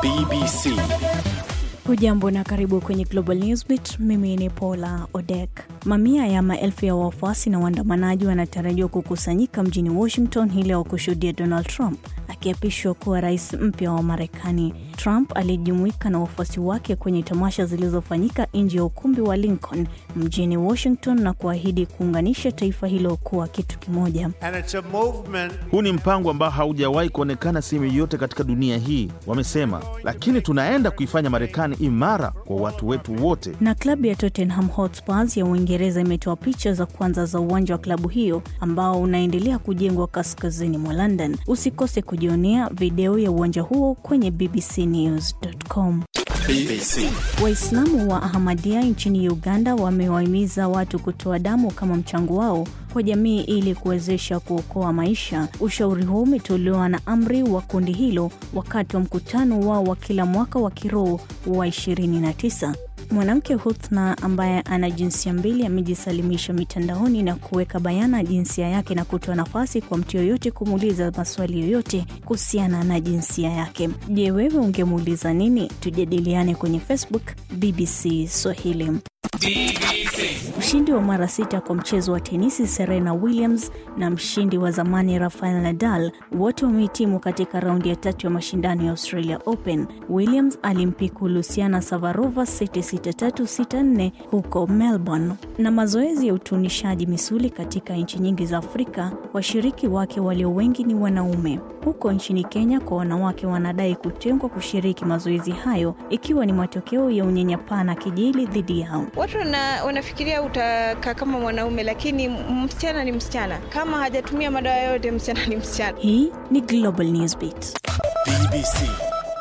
BBC. Hujambo na karibu kwenye Global Newsbeat. Mimi ni Paula Odek. Mamia ya maelfu ya wafuasi na waandamanaji wanatarajiwa kukusanyika mjini Washington hii leo kushuhudia Donald Trump akiapishwa kuwa rais mpya wa Marekani. Trump alijumuika na wafuasi wake kwenye tamasha zilizofanyika nje ya ukumbi wa Lincoln mjini Washington na kuahidi kuunganisha taifa hilo kuwa kitu kimoja. And it's a movement Huu ni mpango ambao haujawahi kuonekana sehemu yoyote katika dunia hii, wamesema, lakini tunaenda kuifanya Marekani imara kwa watu wetu wote. Na klabu ya Tottenham Hotspurs ya Uingereza imetoa picha za kwanza za uwanja wa klabu hiyo ambao unaendelea kujengwa kaskazini mwa London. Usikose kujionea video ya uwanja huo kwenye bbcnews.com. BBC. Waislamu wa Ahmadiyya nchini Uganda wamewahimiza watu kutoa damu kama mchango wao kwa jamii ili kuwezesha kuokoa maisha. Ushauri huu umetolewa na amri wa kundi hilo wakati wa mkutano wao wa kila mwaka wa kiroho wa 29. Mwanamke Huthna ambaye ana jinsia mbili amejisalimisha mitandaoni na kuweka bayana jinsia yake na kutoa nafasi kwa mtu yoyote kumuuliza maswali yoyote kuhusiana na jinsia yake. Je, wewe ungemuuliza nini? Tujadiliane kwenye Facebook BBC Swahili. Mshindi wa mara sita kwa mchezo wa tenisi Serena Williams na mshindi wa zamani Rafael Nadal wote wamehitimu katika raundi ya tatu ya mashindano ya Australia Open. Williams alimpiku Luciana Savarova seti 6-3 huko Melbourne. Na mazoezi ya utunishaji misuli katika nchi nyingi za Afrika, washiriki wake walio wengi ni wanaume. Huko nchini Kenya, kwa wanawake wanadai kutengwa kushiriki mazoezi hayo, ikiwa ni matokeo ya unyanyapaa na kejeli dhidi yao. Watu wana, wanafikiria utakaa kama mwanaume, lakini msichana ni msichana. Kama hajatumia madawa yote, msichana ni msichana. Hii ni Global Newsbeat. BBC.